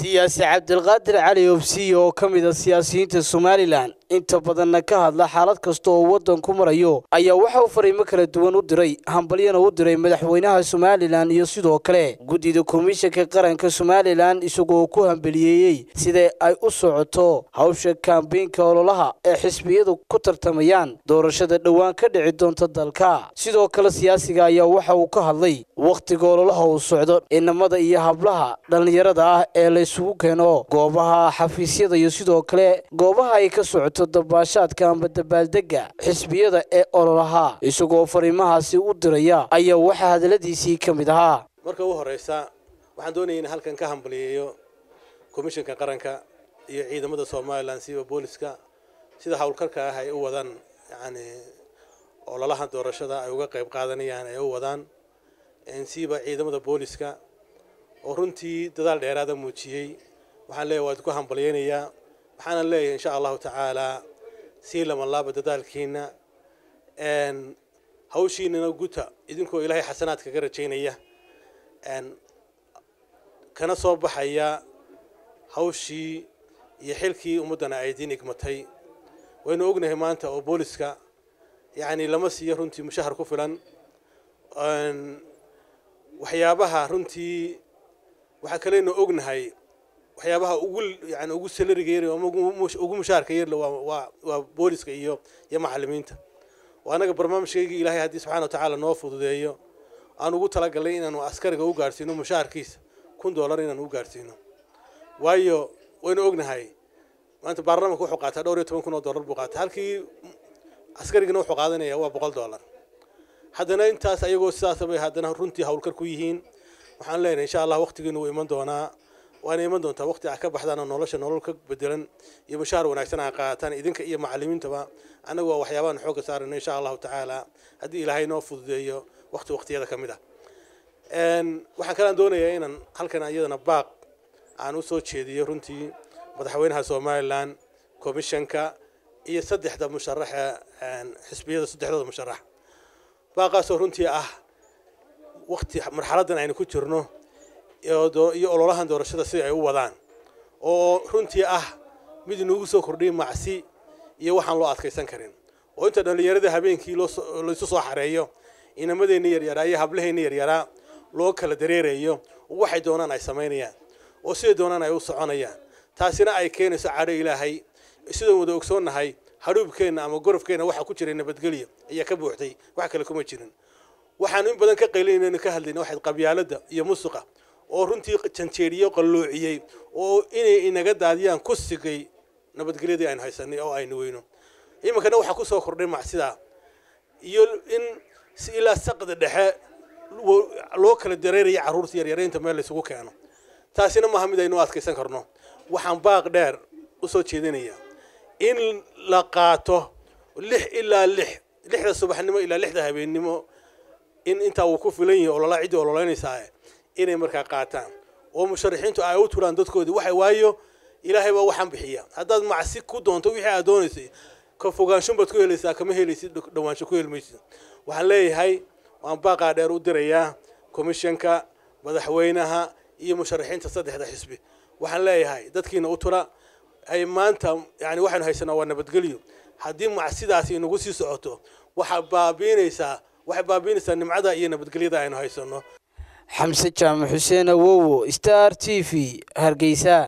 siyaasi cabdilqaadir cali obsiye oo ka mid a siyaasiyiinta somalilan inta badanna ka hadla xaalad kasta oo waddanku marayo ayaa waxa uu fariimo kala duwan u diray hambalyana u diray madaxweynaha somalilan iyo sidoo kale guddida komishanka qaranka somalilan isagoo ku hambeliyeeyey sida ay u socoto hawsha kambeynka ololaha ee xisbiyadu ku tartamayaan doorashada dhowaan ka dhici doonta dalka sidoo kale siyaasiga ayaa waxa uu ka hadlay wakhtiga ololaha uu socdo inamada iyo hablaha dhallinyarada ah ee la isugu keeno goobaha xafiisyada iyo sidoo kale goobaha ay ka socoto dabaashaadka amba dabaaldega xisbiyada ee ololaha isagoo fariimahaasi u diraya ayaa waxaa hadaladiisii ka mid ahaa marka ugu horeysa waxaan doonaya in halkan ka hambaliyeeyo komishanka qaranka iyo ciidamada somalilan siiba booliska sida howlkarka ah ay u wadaan yani ololaha doorashada ay uga qayb qaadanayaan ay u wadaan siiba ciidamada booliska oo runtii dadaal dheeraada muujiyey waxaan leeyahay waa idinku hambalyeynayaa waxaana leeyahay insha allahu tacaalaa sii lamanlaaba dadaalkiina hawshiinana guta idinkoo ilaahay xasanaad kaga rajaynaya kana soo baxaya hawshii iyo xilkii ummaddana ay idiin igmatay waynu ognahay maanta oo booliska yacni lama siiyo runtii mushahar ku filan waxyaabaha runtii waxaa kaleynu ognahay waxyaabaha ugu yani ugu salariga yar ama ugu mushaharka yarle waa waa booliska iyo iyo macalimiinta oo annaga barnaamijkaygii ilaahay haddii subxana wa tacaala noo fududeeyo aan ugu talagalnay inaanu askariga u gaadhsiino mushaharkiisa kun dollar inaanu u gaadhsiino waayo waynu ognahay maanta baarlamanka wuxuu qaataa dhowr iyo toban kun oo dollar buu qaataa halkii askarigana wuxuu qaadanaya waa boqol dollar haddana intaas ayagoo sidaas bay haddana runtii howlkar ku yihiin waxaan leenahay insha allah waqtigiinu wuu iman doonaa waana iman doontaa waqti ah ka baxdaan oo nolosha nolol ka bedelan iyo mushaar wanaagsan aa qaataan idinka iyo macalimiintaba annagu waa waxyaabahan xoogga saarayno insha allahu tacaala haddii ilaahay noo fududeeyo waqti waqtiyada ka mid ah waxaan kalaan doonayaa inaan halkan iyadana baaq aan u soo jeediyo runtii madaxweynaha somalilan komishanka iyo saddexda musharaxa xisbiyada saddexdooda musharax baaqaasoo runtii ah waqti marxaladdan aynu ku jirno iyo ololahan doorashada sida ay u wadaan oo runtii ah mid inugu soo kordhiya macsi iyo waxaan loo adkaysan karin oo inta dhallinyarada habeenkii laysu soo xareeyo inamadeenna yaryaraa iyo hablaheenna yaryaraa loo kala dareerayo waxay doonaan ay samaynayaan oo siday doonaan ay u soconayaan taasina ay keenayso cadho ilaahay sidaan wada ogsoonnahay hadhuubkeenna ama gorofkeenna waxaa ku jiray nabadgelyo ayaa ka buuxday wax kale kuma jirin waxaanu in badan ka qaylinayno ka hadlayna waxayd qabyaaladda iyo musuqa oo runtii janjeeriyo qalloociyey oo inay inaga daadiyaan ku sigay nabadgelyadii aynu haysanay oo aynu weyno iminkana waxaa ku soo kordhay macsidaa iyo in si ilaa saqda dhexe loo kala dareeraya carruurta yaryaraynta meel laysugu keeno taasina maaha mid aynu adkaysan karno waxaan baaq dheer u soo jeedinayaa in la qaato lix ilaa lix lixda subaxnimo ilaa lixda habeennimo in intaa uu ku filan yahay olola ciddii ololeynaysaa inay markaa qaataan oo musharaxiintu ay u turaan dadkoodii waxa waayo ilaahay baa waxaan bixiya haddaad macsi ku doonto wixii aad doonaysay ka fogaansho baad ku helaysaa kama helaysid dhawaansho ku helmaysid waxaan leeyahay waan baaqaa dheer u dirayaa komishanka madaxweynaha iyo musharaxiinta saddexda xisbi waxaan leeyahay dadkiina u tura ay maanta yani waxaynu haysanaa waa nabadgelyo haddii macsidaasi inagu sii socoto waxaa baabiinaysaa waxay baabiinaysaa nimcada iyo nabadgelyada aynu haysanno xamse jaamac xuseen awowo star t v hargeysa